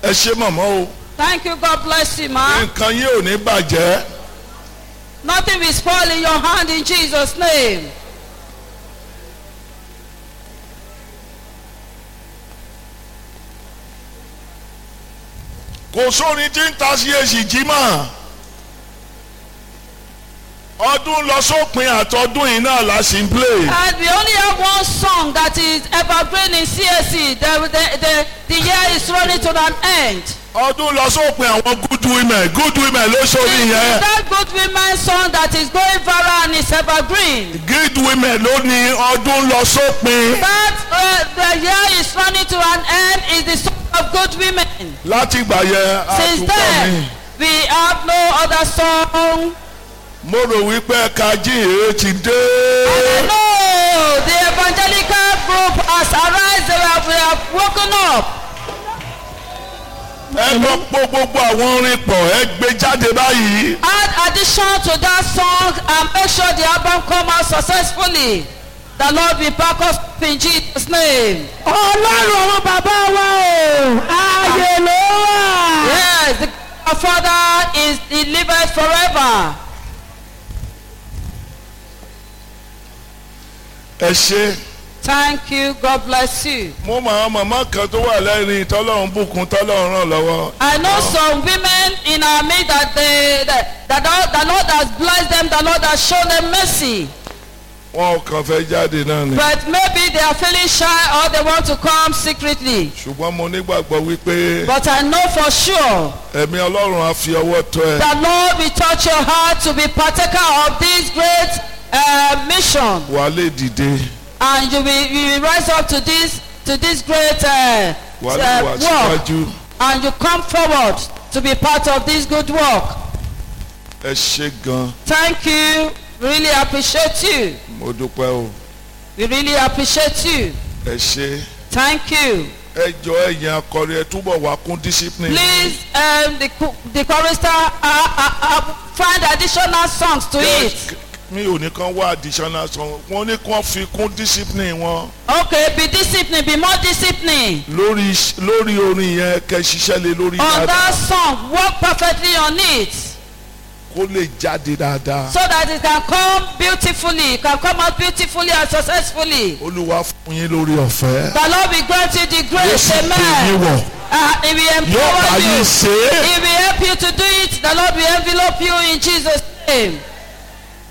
ẹ ṣe mọ̀mọ́ o Thank you. God bless you, ma. nǹkan yín ò ní bàjẹ́ Nothing will spoil in your hand in Jesus' name. kò sórin tí ń ta sí èsì jí mọ́ ọdún lọ sópin àtọdún yìí náà la sì ń play And we only have one song that is evergreen in CSC. The, the, the, the year is running to an end. ọdún lọ sópin àwọn good women good women ló sórí It's yẹn that good women song that is going viral and is evergreen. good women ló ní ọdún lọ sópin That uh, the year is running to an end is the song of good women. láti ìgbà yẹn Since àtúntò mi then, we have no other song. mo rò wípé ẹ̀ka jíìrè ti dé And I know the evangelical group has arisen. They have, they have woken up. ẹ lọ pọ̀ gbogbo àwọn orin pọ̀ ẹ gbé jáde báyìí Add addition to that song and make sure the album come out successfully. The Lord will back us up in Jesus' name. ọlọ́run àwọn bàbá wa o ààyè ló wà. Yes, the our Father is delivered forever. ẹ ṣe Thank you. God bless you. mo mọ àwọn màmá kan tó wà lẹ́rìn tọ́lọ́run bùkún tọ́lọ́run ràn lọ́wọ́ I know some women in our midst that they that, that the, the Lord has blessed them, the Lord has shown them mercy. wọn ò kàn fẹ́ jáde náà ni But maybe they are feeling shy or they want to come secretly. ṣùgbọ́n mo nígbàgbọ́ wípé But I know for sure ẹ̀mí ọlọ́run á fi ọwọ́ tọ́ ẹ the Lord will touch your heart to be partaker of this great uh, mission. wà á lè dìde And you will, you will rise up to this to this great uh, wà á lè wà uh, work. síwájú And you come forward to be part of this good work. ẹ ṣe gan Thank you. Really appreciate you. mo dúpẹ́ o We really appreciate you. ẹ ṣe Thank you. ẹ jọ ẹ̀yin akọrin ẹ túbọ̀ wá kún discipline Please, um, the, cho- the chorister, uh, uh, uh, find additional songs to it. mi ò ní kàn wá additional song wọn ní kàn fi kún discipline wọn Okay, be disciplined, be more disciplined. lórí lórí orin yẹn kẹ́ ṣiṣẹ́ lé lórí On dáadáa that song, work perfectly on it kó lè jáde dáadáa so that it can come beautifully, it can come out beautifully and successfully. olúwa fún yín lórí ọ̀fẹ́ The Lord will grant you the yóò grace, sì pè yín amen. wọ̀ Uh, he will yóò bá empower yín you. ṣe é He will help you to do it. The Lord will envelope you in Jesus' name.